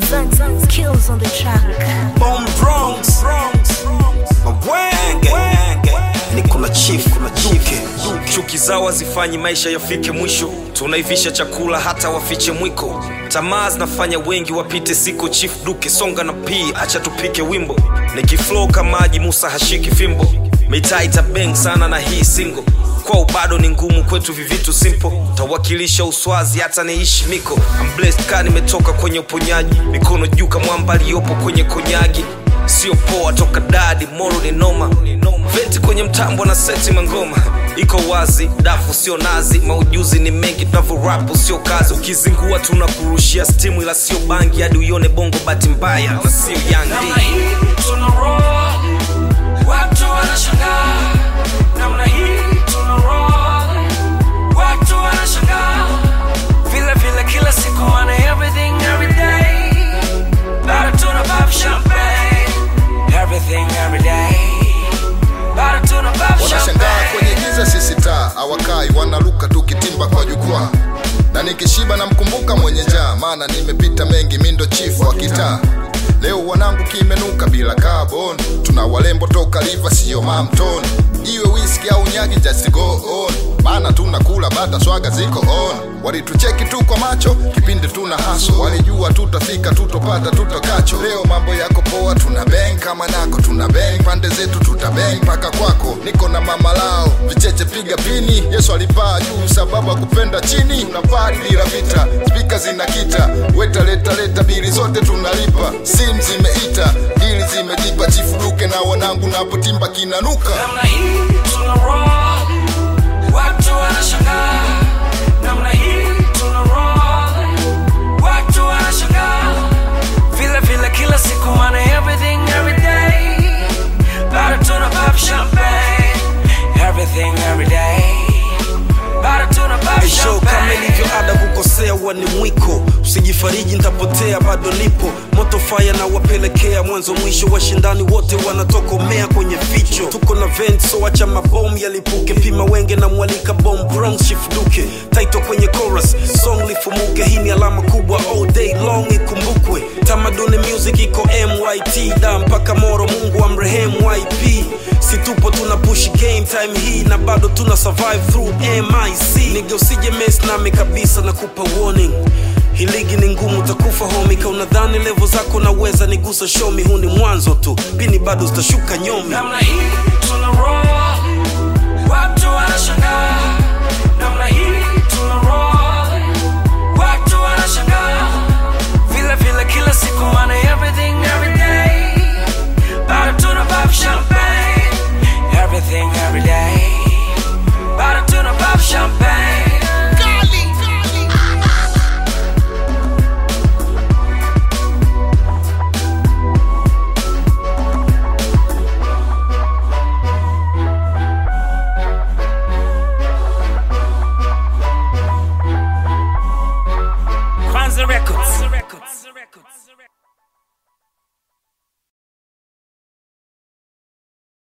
Zan skills on the track. Bomb Bronx, Mawenge, niko na chief, kuna duke. Chuki zao hazifanyi maisha yafike mwisho, tunaivisha chakula hata wafiche mwiko. Tamaa zinafanya wengi wapite siko. Chief Duke songa na pii, acha tupike wimbo. Nikiflow kama maji, Musa hashiki fimbo. Mitaa itabeng sana na hii single kwao bado ni ngumu kwetu vivitu simple tawakilisha uswazi hata niishi miko I'm blessed ka nimetoka kwenye uponyaji mikono juu kamwamba aliyopo kwenye konyagi sio poa toka dadi moro ni noma veti kwenye mtambo na seti mangoma iko wazi dafu sio nazi maujuzi ni mengi tunavyorapu sio kazi ukizingua tunakurushia stimu ila sio bangi hadi uione bongo bahati mbaya na sio namna yandi hii tuna roll, watu wanashangaa. Namna hii tuna roll, watu wanashangaa. Vile vile kila siku wana everything every day. Bado tuna pop champagne, everything every day. Bado tuna pop wanashangaa champagne. kwenye giza sisi taa awakai wanaruka tukitimba kwa jukwaa na nikishiba namkumbuka mwenye njaa maana nimepita mengi mindo chifu wa kitaa leo wanangu kimenuka bila carbon tuna walembo toka liva siyo mamton iwe whisky au nyagi just go on maana tunakula bata swaga ziko on walitucheki tu kwa macho kipindi tuna haso walijua tutafika tutopata tutokacho leo mambo yako poa tuna bang kama nako tuna bang pande zetu tuta bang mpaka kwako niko na mama lao vicheche piga pini yesu alipaa juu sababu akupenda chini tunapari bila vita spika zinakita weta leta leta bili zote tunalipa sim zimeita dili zimejipa chifuruke na wanangu napotimba kinanuka namna hii tuna roll, watu wanashangaa. Namna hii tuna roll, watu wanashangaa. Vile vile kila siku wana everything every day. Bado tuna pop champagne, everything every day. Bado tuna pop show kama champagne. ilivyo ada kukosea huwa ni mwiko usijifariji ntapotea bado nipo moto faya na wapelekea mwanzo mwisho washindani wote wanatokomea kwenye vicho tuko na vent so acha mabomu yalipuke pima wenge na mwalika bom bronx shifduke taito kwenye chorus song lifumuke hii ni alama kubwa all day long ikumbukwe tamaduni music iko myt da mpaka moro mungu amrehemu yp si tupo tuna push game time hii na bado tuna survive through mic nige usije mess nami kabisa na kupa warning hii ligi ni ngumu utakufa homi ka unadhani levo zako naweza nigusa shomi huu ni mwanzo tu pini bado zitashuka nyomi namna hii tuna roll, watu wanashangaa. Namna hii tuna roll, watu wanashangaa. Vile vile kila siku wana everything every day. Bado tuna pop champagne, everything every day. Bado tuna pop champagne. Kwanza Records.